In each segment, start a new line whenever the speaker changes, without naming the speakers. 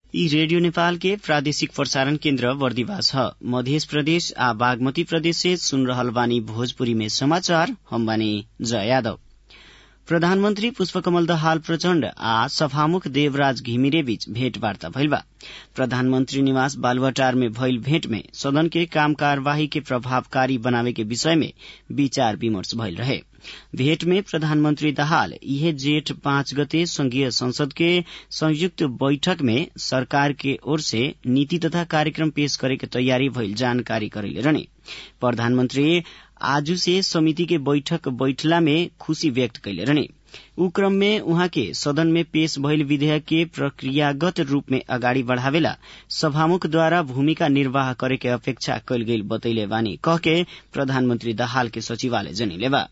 यी रेडियो नेपाल के प्रादेशिक प्रसारण केन्द्र बर्दिवास ह मध्य प्रदेश आ बागमती प्रदेश से सुन रहल बानी भोजपुरी में समाचार हम बानी जया यादव प्रधानमन्त्री पुष्पकमल दहाल प्रचण्ड आ सभामुख देवराज घिमिरे बीच भेटवार्ता भइल बा प्रधानमन्त्री निवास बालुवाटार में भइल भेट में सदन के काम कार्यवाही के प्रभावकारी बनावे के विषय में विचार विमर्श भइल रहे भेट में प्रधानमन्त्री दाहाल इहे जेठ पाँच गते संघीय संसद के संयुक्त बैठक में सरकार के ओर से नीति तथा कार्यक्रम पेश करे के तैयारी भइल जानकारी करैले रहने प्रधानमन्त्री आजू से समिति के बैठक बैठला में खुशी व्यक्त कैले रहने ऊ क्रम में उहाँ के सदन में पेश भइल विधेयक के प्रक्रियागत रूप में अगाडि बढ़ावेला सभामुखद्वारा भूमिका निर्वाह करे के अपेक्षा कैल गई बतैले बानी कह के प्रधानमन्त्री दाहाल के सचिवालय जनिले बा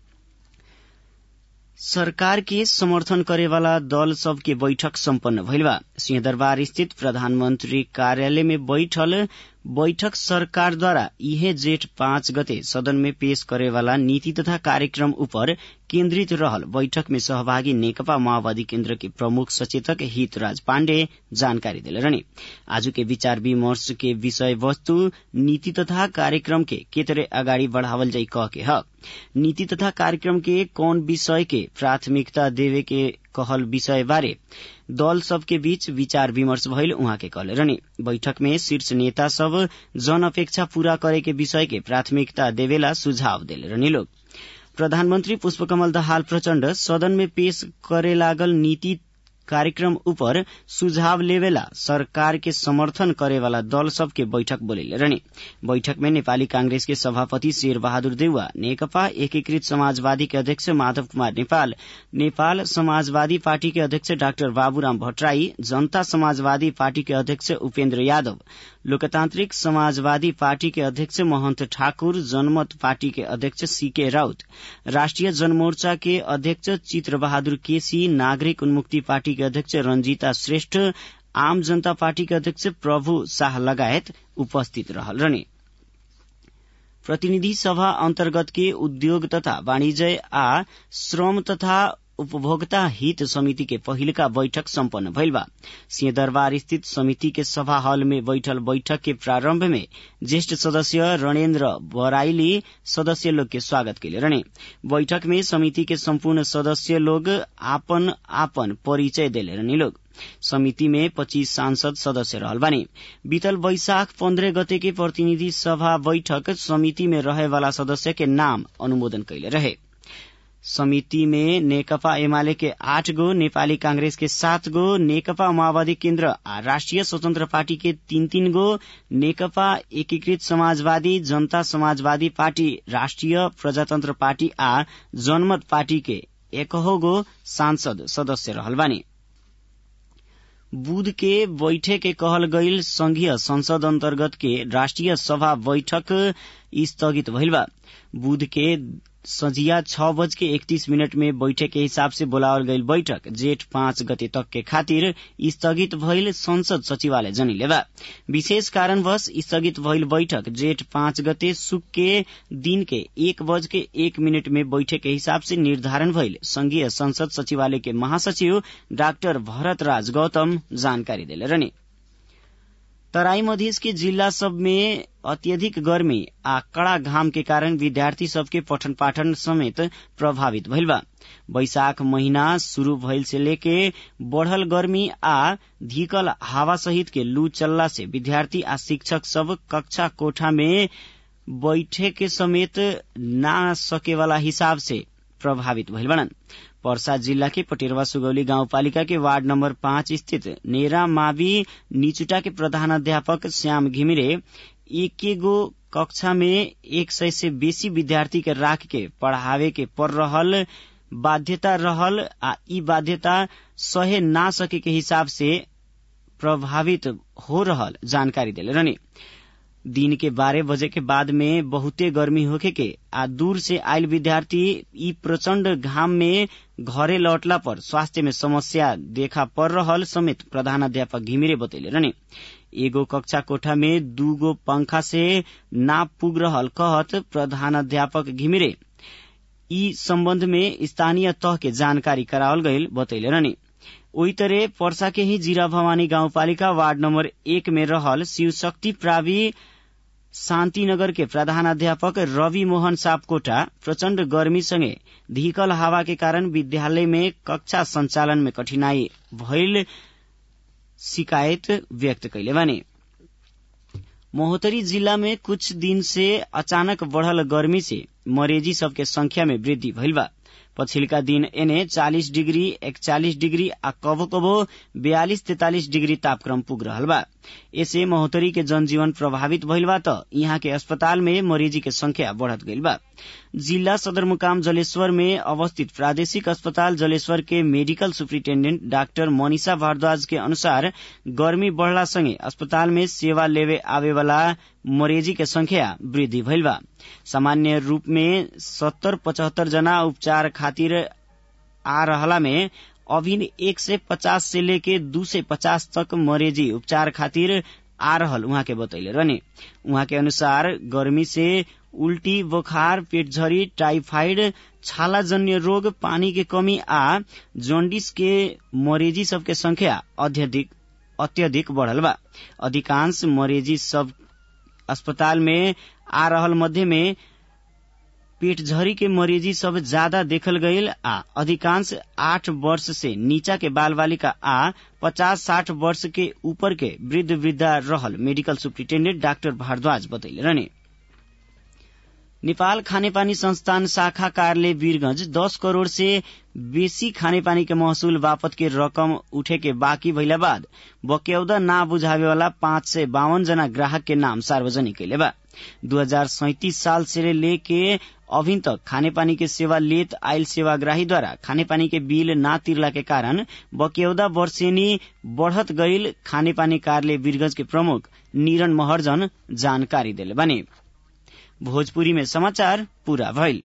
सरकार के समर्थन करेवाला दल सब के बैठक सम्पन्न भइल बा सिंहदरबार स्थित प्रधानमन्त्री कार्यालय में बैठल बैठक सरकारद्वारा इहे जेठ पाँच गते सदन में पेश करेवाला नीति तथा कार्यक्रम उपर केन्द्रित रहल बैठक में सहभागी नेकपा माओवादी केन्द्र के प्रमुख सचेतक हितराज पाण्डे जानकारी दिले रहने आज के विचार विमर्श के विषय वस्तु नीति तथा कार्यक्रम के के तरह अगाडि बढ़ावल जाई कह के ह नीति तथा कार्यक्रम के कौन विषय के प्राथमिकता देवे के कहल विषय बारे दल सबके बीच विचार विमर्श भइल उहाँ के कहले रहने बैठक में शीर्ष नेता सब जन अपेक्षा पूरा करे के विषय के प्राथमिकता देवेला सुझाव देले रहने लोग प्रधानमन्त्री पुष्पकमल दाहाल प्रचण्ड सदन में पेश करे लागल नीति कार्यक्रम उपर सुझाव लेवेला सरकार के समर्थन करेवाला दल सबके बैठक बोलेले रहने बैठक में नेपाली कांग्रेस के सभापति शेर बहादुर देउवा नेकपा एकीकृत समाजवादी के अध्यक्ष माधव कुमार नेपाल नेपाल समाजवादी पार्टी के अध्यक्ष डाक्टर बाबुराम भट्टराई जनता समाजवादी पार्टी के अध्यक्ष उपेन्द्र यादव लोकतान्त्रिक समाजवादी पार्टी के अध्यक्ष महन्त ठाकुर जनमत पार्टी के अध्यक्ष सीके राउत राष्ट्रिय जनमोर्चा के अध्यक्ष चित्र बहादुर केसी नागरिक उन्मुक्ति पार्टी के अध्यक्ष रंजीता श्रेष्ठ आम जनता पार्टी के अध्यक्ष प्रभु शाह लगायत उपस्थित रहल रहने प्रतिनिधि सभा अन्तर्गत के उद्योग तथा वाणिज्य आ श्रम तथा उपभोक्ता हित समिति के पहिलका बैठक सम्पन्न भइल बा सिंहदरबार स्थित समिति के सभा हॉल में बैठल बैठक के प्रारंभ में ज्येष्ठ सदस्य रणेन्द्र बराइली सदस्य लोग के स्वागत कैले रहने बैठक में समिति के सम्पूर्ण सदस्य लोग आपन आपन परिचय देले रहने लोग समिति में पच्चीस सांसद सदस्य रहल बानी बीतल वैशाख पन्द्रह गते के प्रतिनिधि सभा बैठक समिति में रहे वाला सदस्य के नाम अनुमोदन कैले रहे समिति में नेकपा एमाले के आठ गो नेपाली कांग्रेस के सात गो नेकपा माओवादी केन्द्र आ राष्ट्रिय स्वतन्त्र पार्टी के तीन तीन गो नेकपा एकीकृत समाजवादी जनता समाजवादी पार्टी राष्ट्रिय प्रजातन्त्र पार्टी आ जनमत पार्टी के एकहो गो सांसद सदस्य रहल बानी बुध के बैठे के कहल गईल संघीय संसद अन्तर्गत के राष्ट्रिय सभा बैठक स्थगित भइल बा बुध के सझिया छ बज के इकतीस मिनट में बैठक के हिसाब से बोलावल गईल बैठक जेठ पाँच गते तक के खातिर स्थगित भइल संसद सचिवालय जनिले बा विशेष कारणवश स्थगित भइल बैठक जेठ पाँच गते सुक के दिन के एक बज के एक मिनट में बैठक के हिसाब से निर्धारण भइल संघीय संसद सचिवालय के महासचिव डाक्टर भरत राज गौतम जानकारी देले रहने तराई मधेश के जिला सब में अत्यधिक गर्मी आ कड़ा घाम के कारण विद्यार्थी सबके पठन पाठन समेत प्रभावित भइल बा बैशाख महीना शुरू भइल से लेके बढ़ल गर्मी आ धीकल हवा सहित के लू चलला से विद्यार्थी आ शिक्षक सब कक्षा कोठा में बैठे के समेत ना सके वाला हिसाब से प्रभावित भइल बनन् पर्सा जिल्ला के पटेरवा सुगौली गाउँपालिका के वार्ड नम्बर पाँच स्थित नेरा मावि निचुटा के प्रधान अध्यापक श्याम घिमिरे एक गो कक्षा में एक सय से बेसी विद्यार्थी के राख के पढ़ावे के पर रहल बाध्यता रहल आ ई बाध्यता सहे ना सके के हिसाब से प्रभावित हो रहल जानकारी देले रहने दिन के बारह बजे के बाद में बहुते गर्मी होखे के आ दूर से आयल विद्यार्थी ई प्रचंड घाम में घरे लौटला पर स्वास्थ्य में समस्या देखा पड़ रहल समेत प्रधानाध्यापक घिमिरे बतैले रहने एगो कक्षा कोठा में दूगो पंखा से ना पुग रहल कहत प्रधानाध्यापक घिमिरे ई सम्बन्ध में स्थानीय तह के जानकारी करावल गईल बतैले रहने ओही तरह पर्सा के ही जीरा भवानी गाउँपालिका वार्ड नम्बर एक में रहल शिव शक्ति प्रावि शान्तिनगर के प्रधानाध्यापक रवि मोहन सापकोटा प्रचण्ड गर्मीसँगै धिकल हावा के कारण विद्यालय में कक्षा संचालन में कठिनाई भइल शिकायत व्यक्त कैले बानी महोत्तरी जिल्ला में कुछ दिन से अचानक बढ़ल गर्मी से मरेजी सबके संख्या में वृद्धि भइल बा पछिल्का दिन एने चालिस डिग्री एकचालिस डिग्री आ कबो कबो बयालिस तेतालिस डिग्री तापक्रम पुग रहल बा एसे महोत्तरी के जनजीवन प्रभावित भइल बा त यहाँ के अस्पताल में मरीजी के संख्या बढ़त गइल बा जिल्ला सदरमुकाम जलेश्वर में अवस्थित प्रादेशिक अस्पताल जलेश्वर के medical superintendent doctor Manisha Bhardwaj के अनुसार गर्मी बढ़ला सँगै अस्पताल में सेवा लेवे आवेवाला मरेजी के संख्या वृद्धि भइल बा सामान्य रूप में सत्तर पचहत्तर जना उपचार खातिर आ रहला में अभी एक सय पचास से लेके दू सय पचास तक मरेजी उपचार खातिर आ रहल उहाँ के बतैले रहने उहाँ के अनुसार गर्मी से उल्टी बुखार पेटझरी टाइफाइड छालाजन्य रोग पानी के कमी आ जॉन्डिस के मरीजी सबके संख्या अत्यधिक अत्यधिक बढ़ल बा अधिकांश मरीजी सब अस्पताल में आ रहल मध्य में पेटझरी के मरीजी सब ज्यादा देखल गईल आ अधिकांश आठ वर्ष से नीचा के बाल बालिका आ पचास साठ वर्ष के ऊपर के वृद्ध वृद्धा रहल मेडिकल सुप्रिन्टेण्डेन्ट डाक्टर भारद्वाज बतैले रहने नेपाल खानेपानी संस्थान शाखा कार्यालय वीरगंज दस करोड़ से बेसी खानेपानी के महसूल बापत के रकम उठे के बाँकी भइला बाद बक्यौदा ना बुझावे वाला पाँच सय बावन जना ग्राहक के नाम सार्वजनिक कैले बा दू हजार सैतिस साल से लेके अभी तक खानेपानी के सेवा लेत आयल सेवाग्राहीद्वारा खानेपानी के बिल ना तिरला के कारण बक्यौदा वर्षेनी बढ़त गईल खानेपानी कार्यालय वीरगंज के प्रमुख निरन महर्जन जानकारी दिले बने भोजपुरी में समाचार पूरा भइल